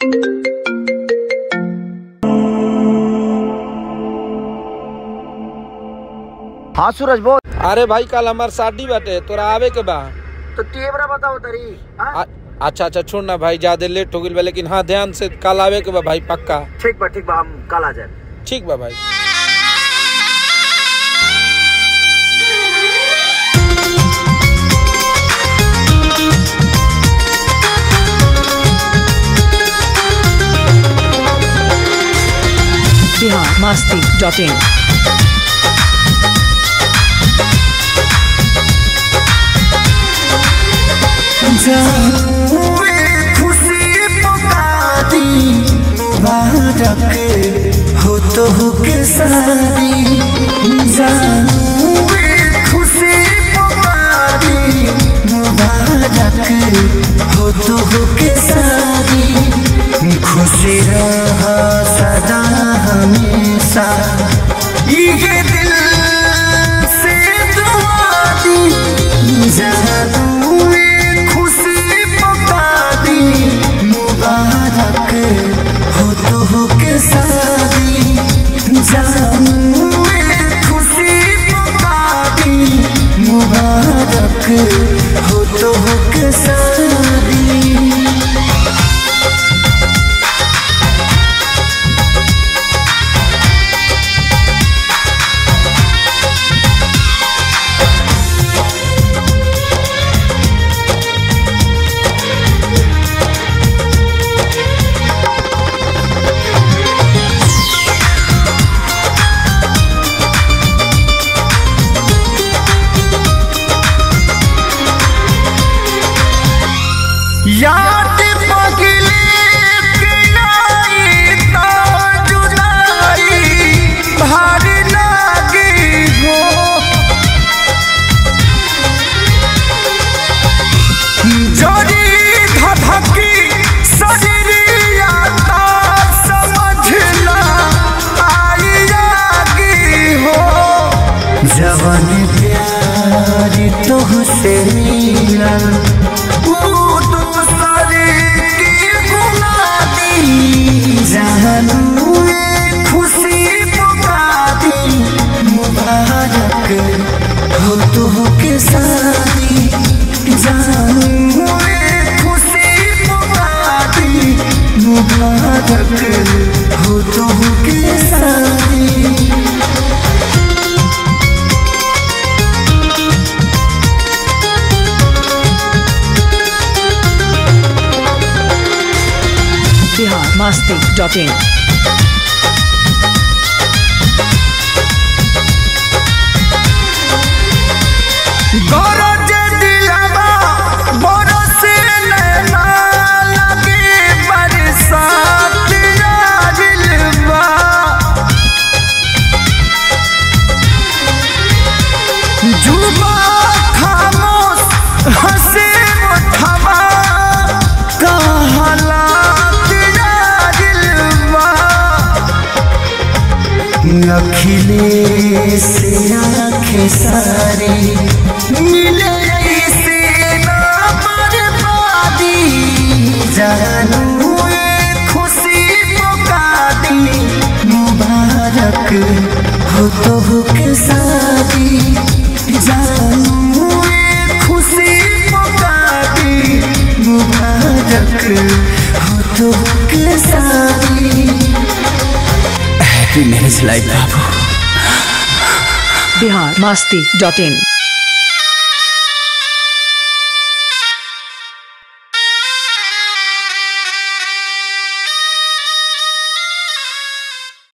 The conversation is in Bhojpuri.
हाँ सूरज बोल अरे भाई कल हमार शादी बाटे तोरा आवे के बा तो तेवरा बताओ तरी हाँ? आ- अच्छा अच्छा छोड़ ना भाई ज्यादा लेट हो गई बा लेकिन हाँ ध्यान से कल आवे के बा भाई पक्का ठीक बा ठीक बा हम कल आ जाए ठीक बा भाई बिहार मस्ती डॉट इन खुशी पुकारी मुबारक हो तो हो के सारी जानू खुशी पुकारी मुबारक हो तो हो के सारी खुशी रहा सदा हमेशा ये दिल से दुआ दी जानू खुशी पुकारी मुबारक हो तो हो के सारी जानू खुशी पुकारी मुबारक हो तो हो के सारी याद पगले के आई तो जुदाई भारी लागी हो जोड़ी धधकी शरीरिया ता समझना आई आगी हो जवन प्यार तुहसे मिला वो दूसरे की गुना दी जानू ये खुशी पुका दी मुबारक हो तो हो के सारी जानू ये खुशी पुका दी मुबारक हो तो हो के सारी बिहार मस्ती डॉट इन गरज दिलवा बरस नैना लगे बरसात आजिलवा जुबा खामोश हंसे मुठवा कहला आजिलवा अखिलेश आंखें सारी मिले से ना बर्बादी जानू ये खुशी पुका दी मुबारक हो तो हो के शादी जानू ये खुशी पुका दी मुबारक हो तो हो के शादी हैप्पी मैरिज लाइफ बाबू बिहार मस्ती डॉट इन